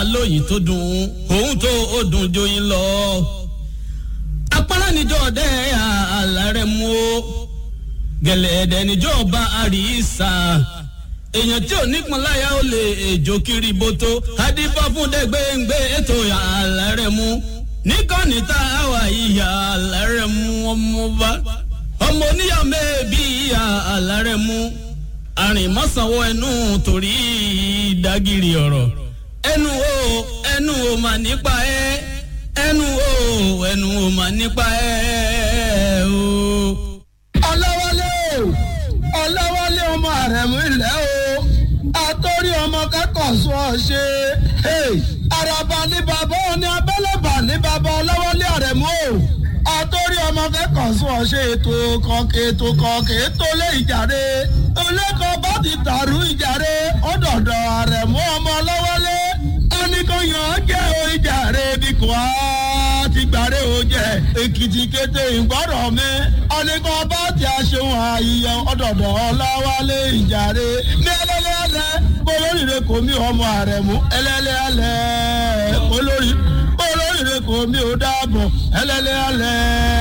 lóyìn tó dùn òun tó ó dùn joyin lọ. apárá níjọ́ ọdẹ àlàrẹ̀ mú o gẹ̀lẹ́dẹ̀ níjọ́ ọba àríṣà èèyàn tí ò nípọn láyà ó lè èjò kiri bótó adífá fún dẹgbẹǹgbẹ ètò àlàrẹ̀ mú níkànnì tá a wà ìyá àlàrẹ̀ mú ọmọ bá ọmọ oníyà mẹ́ẹ̀bí ìyá àlàrẹ̀ mú àrìnmọ́sánwó ẹnu torí ìdágìrì ọ̀rọ̀ ẹnu o ẹnu o mà nípa ẹ ẹnu o ẹnu o mà nípa ẹ o. ọlọ́wọ́lé o ọlọ́wọ́lé ọmọ àrẹ̀mú ilẹ̀ o àtọ́rí ọmọ kẹ́kọ̀ọ́ sọ ọ ṣe àràbà ní bàbá òní abẹ́lẹ́bà ní bàbá ọlọ́wọ́lé àrẹ̀mú o àtọ́rí ọmọ kẹ́kọ̀ọ́ sọ ọ ṣe ètò kọ̀ọ̀kẹ́ ètò kọ̀ọ̀kẹ́ ètò lé ìjàre olẹ́kọ̀ọ́ bá ti tàrú ìjàre ọ̀dọ̀dọ̀ àrẹ̀mú ọmọ ọlọ́wọ́lé oníkóyàn jẹ́ o ìjàre bí kò á ti gbàre o jẹ́ èkìtì kété ìgbọ́rọ̀ mi oníkọ́ bá ti aṣeun àyíyẹ ọ̀dọ̀dọ̀ ọlọ́wọ́lé ìjàre ní ẹlẹ́lẹ́ alẹ́ olóríire kò mí ọmọ àrẹ̀mú ẹlẹ́lẹ́ alẹ́ olórí olóríire kò mí ò dáàbọ̀ ẹlẹ́lẹ́ alẹ́